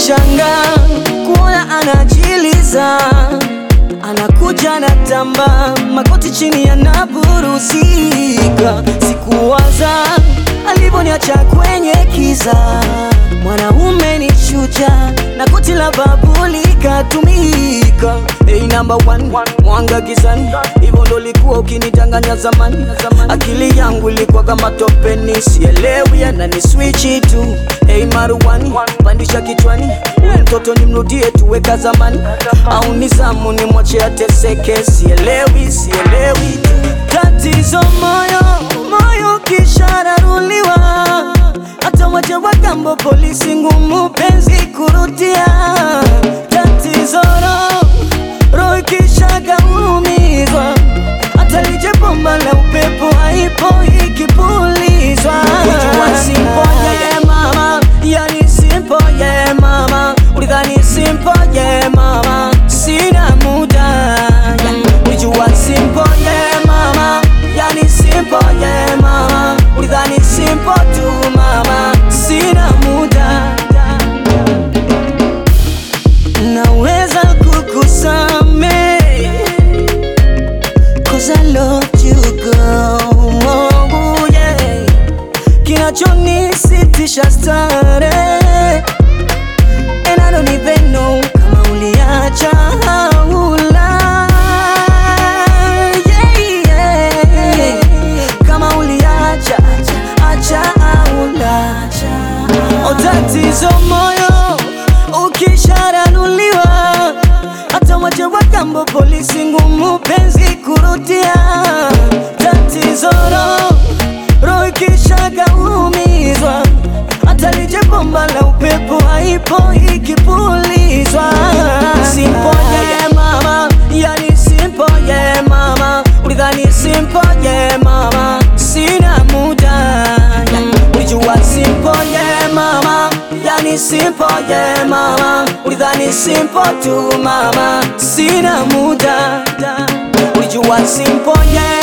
Nashanga kuona anajiliza, anakuja na tamba makoti chini yanaburuzika. Sikuwaza alivyoniacha kwenye kiza, mwanaume ni shujaa na koti la babuli katumika. Hey, number one, mwanga gizani, hivyo ndo likuwa ukinitanganya zamani. Akili yangu ilikuwa kama topeni, sielewi anani swichi tu. Hey, maruani pandisha kichwani, huyu mtoto nimrudie tuweka zamani, au nizamu nimwache ateseke, sielewi sielewi tu. Tatizo moyo moyo kishararuliwa, hata waje wagambo polisi ngumu penzi kurudia. Tatizo roho roho ikishagaumizwa, hata lije bomba la upepo haipo ikipulizwa. Ujua simple yeah mama, yani simple yeah mama, ulidhani simple yeah mama, sina muda yeah. Ujua simple yeah mama, yani simple yeah mama, ulidhani simple tu mama, sina muda naweza kukusame Cause I loved you girl oh, yeah. Kinachonisitisha stare And I don't even know kama uliacha au la yeah, yeah. Kama uliacha acha au la O tatizo moyo ukisharanuliwa, hata waje wagambo polisi ngumu penzi kurudia. Tatizo roho roho ikishagaumizwa, hata lije bomba la upepo haipo ikipulizwa. Simple yeah mama, yani simple yeah mama, ulidhani simple yeah mama, sina muda yeah. Ulijua simple yeah mama, yani simple yeah mama, ulidhani simple tu mama, sina muda Ulijua simple yeah